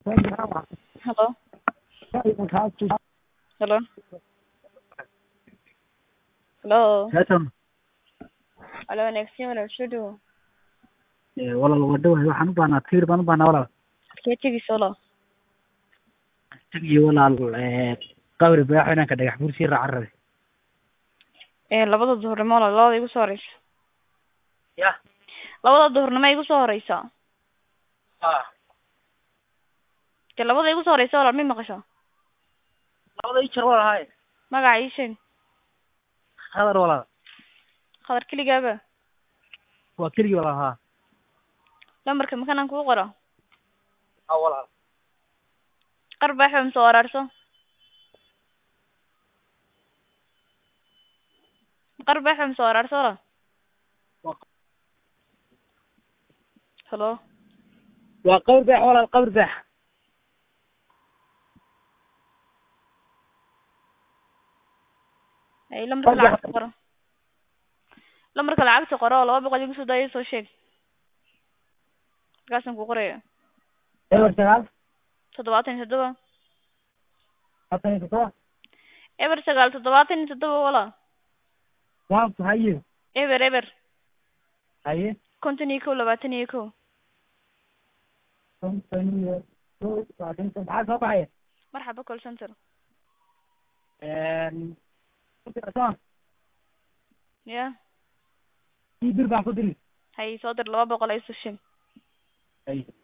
Hello? Hello? Hello? Haatan Hello, next year walaal soo dhawo. ee walaal waa dhawahay waxaan u baahnaa tiir baan u baahnaa walaal Halkee tegaysa walaal? tagiyo walaal ee qabri baaxo inaan ka dhagax buur sii raacan rabe Ee labada duhurnimo walaal labada igu soo horeysa. ya Labada duhurnimo igu soo horeysa. ah Ka labada igu soo horeysa walaal ma maqasho? labada ii jar walaal haye Magaca ii sheeg. hadar walaal Khadar keligaaba. waa keligii walaal haa Lambarka makanaan kuu qoro. ha walaal Qarbaaxo ma soo araarso. Qarbaaxo ma soo araarso walaal. Hello? waa qabri baax walaal qabri baax Ay lambarka Qarbaax. lacagta qoro. Lambarka lacagta qoro oo laba boqol igu soo daayo soo sheeg. Markaasaan ku qoraya. eber sagaal toddobaatan iyo toddoba labaatan iyo toddoba eber sagaal toddobaatan iyo toddoba walaal waanku haye eber eber haye konton iyo kow labaatan iyo kow konton iyo kow labaatan iyo kow maxaa soo baxaya marxaba call center soo ya ii bir baan ku diri hay soo dir laba boqol ay soo sheeg haye